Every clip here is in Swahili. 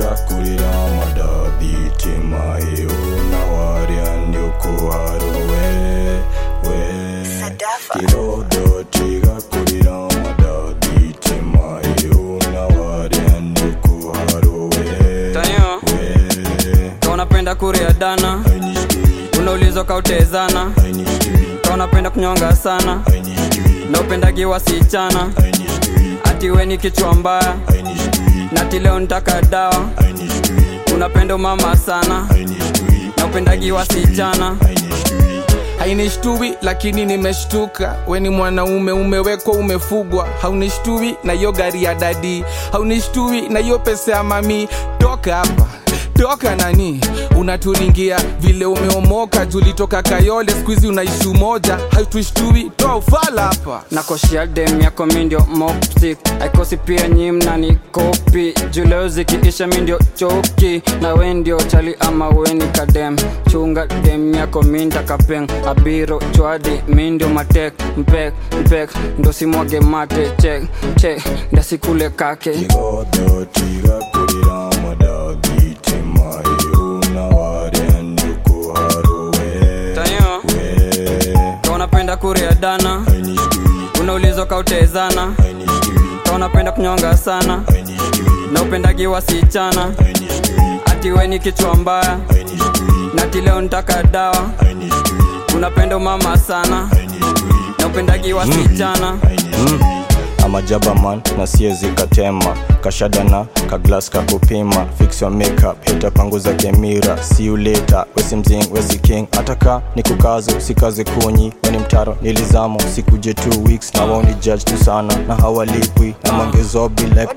tigakurira madadhitima euna waria nĩũkũharwo we we kĩgodo tigakurira madadhitima euna waria nĩũkũharwo we tayo we ka unapenda kuria dana Aini street, unaulizwa kautezana aini street, ka unapenda kunyonga sana aini street, na upendagi wasichana aini street, ati we ni kichwa mbaya aini street, na ati leo ntaka dawa aini street, unapenda umama sana aini street, na upendagi wasichana aini street. hainishtui lakini nimeshtuka weni mwanaume umewekwa umefugwa haunishtui na hiyo gari ya dadi haunishtui na hiyo pesa ya mami toka hapa toka nani unaturingia vile umeomoka julitoka kayole skuizi unaishi umoja hautushtui toa ufala hapa nakoshia dem yako mindio mopsik aikosi pia nyi mnani kopi juleo zikiisha mindio choki na we ndio chali ama weni kadem chunga dem yako minda kapeng abiro chwadi mindio matek mpek mpek ndo simwage mate chek chek ndasikule kake Kigodo tigakurira madadhitima euna waria nĩũkũharwo we tayo we ka unapenda kuria dana aini street, unaulizwa kautezana aini street, ka unapenda kunyonga sana aini street, na upendagi wasichana aini street, ati we ni kichwa mbaya aini street, na ati leo ntaka dawa aini street, unapenda umama sana aini street, na upendagi wasichana aini street. amajabaman na siezi katema kashadana kaglas kakupima fix your makeup hita panguza kemira see you later wesi mzing wesi king ataka ni kukazo usikaze kunyi weni mtaro nilizamo sikuje two weeks na wao ni judge tu sana na hawalipwi na mangezobi like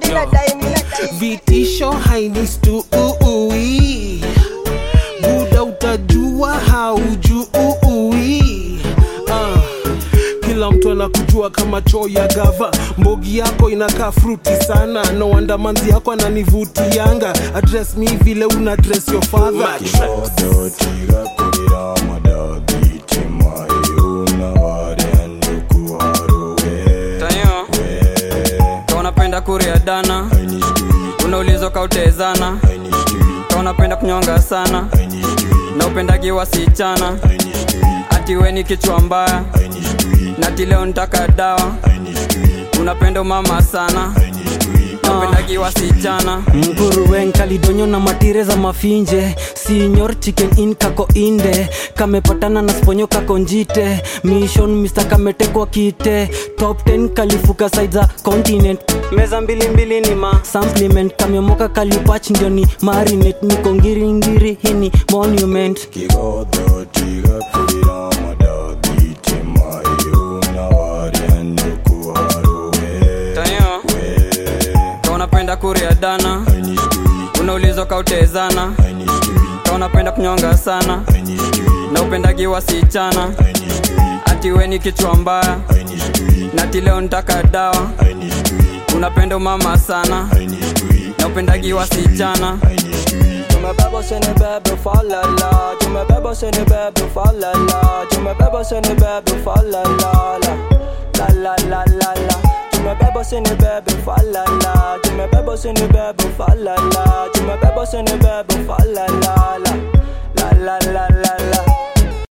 vitisho hainistui buda utajua haujui ah. kila mtu anakujua kama choo ya gava mbogi yako inakaa fruti sana no wonder manzi yako ananivutianga address mi vile una dress your father kigodo tigakurira madadhitima euna waria nĩũkũharwo we tayo we ka unapenda kuria dana aini street, unaulizwa kautezana aini street, ka unapenda kunyonga sana aini street, na upendagi wasichana aini street, ati we ni kichwa mbaya aini street, na ati leo ntaka dawa aini street, unapenda umama sana aini street. na upendagi wasichana mguruwen kalidonyo na matire za mafinje sinyor chicken in kako inde kamepatana na sponyo kako njite mission mr kametekwa kite top 10 kalifuka side za continent meza mbilimbili ni ma supplement kamyomoka kalipach ndio ni marinet niko ngiringiri hini monument kigodo tigakurira madadhitima euna waria nĩũkũharwo we tayo we ka unapenda kuria dana aini street, unaulizwa kautezana aini street, ka unapenda kunyonga sana aini street, na upendagi wasichana aini street, ati we ni kichwa mbaya aini street, na ati leo ntaka dawa aini street, unapenda umama sana aini street, na upendagi wasichana aini street. tumebeba sini bebe falala tumebeba sini bebe falala tumebeba sini bebe falala la la la la la tumebeba sini bebe falala tumebeba sini bebe falala tumebeba sini bebe falala la la la la la la